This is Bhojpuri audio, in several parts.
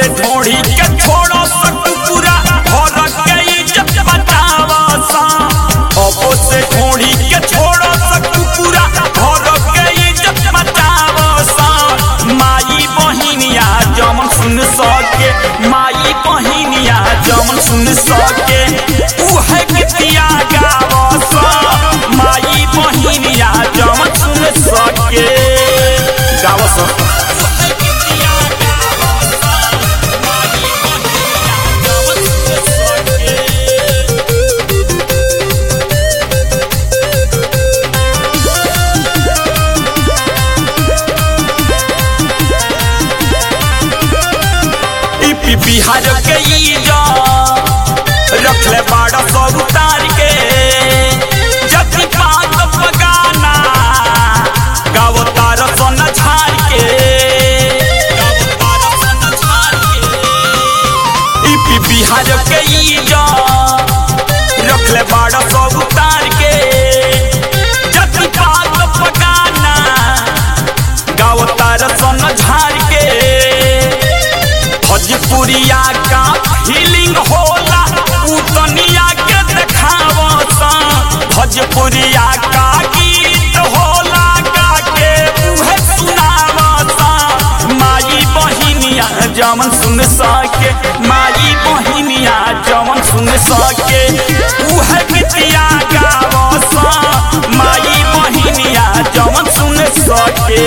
से ढोड़ी के छोड़ो सकुपुरा घर के इज्जत बचावा सा अब से ढोड़ी के छोड़ो सकुपुरा घर के इज्जत बचावा सा माई बहिनिया जमन सुन सके माई बहिनिया जमन सुन सके उहे गीतिया गावा सा माई बहिनिया जमन सुन सके गावा सा ईपी बिहार के ईजा रखले बाड़ा सब उतार के जति पात पगाना गावो तार सन झार के ईपी बिहार के ईजा रखले बाड़ा सब उतार के जति पात पगाना गावो तार सन झार के भोजपुरिया का फीलिंग होला उ दुनिया के देखावसा भोजपुरिया का गीत होला गा के उहे सुनावसा माई बहिनिया जमन सुन सके माई बहिनिया जमन सुन सके उहे गीतिया गावसा माई बहिनिया जमन सुन सके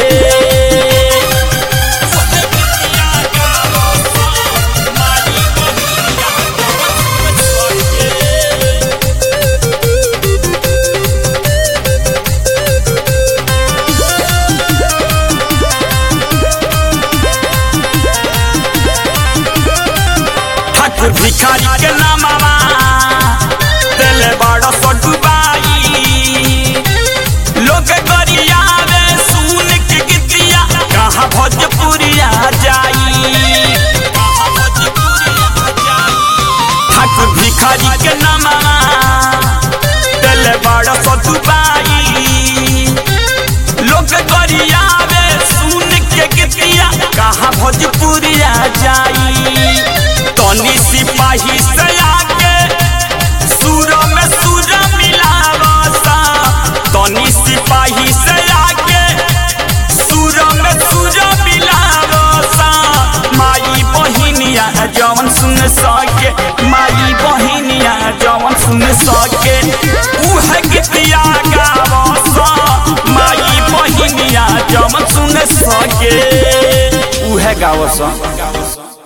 ठाकुर भिखारी के नामवा दिल बड़ा सो डुबाई लोग गरियावे सुन के गीतिया कहाँ भोजपुरिया जाई ठाकुर भिखारी के नामवा दिल बड़ा सो डुबाई लोग गरियावे सुन के गीतिया कहाँ भोजपुरिया जाई तनी सिपाही से आके सुर में सुर मिलावसा तनी सिपाही से आके सुर में सुर मिलावसा माई बहिनिया जवन सुन सके माई बहिनिया जवन सुन सके उहे गीतिया गावसा माई बहिनिया जवन सुन सके उहे गावसा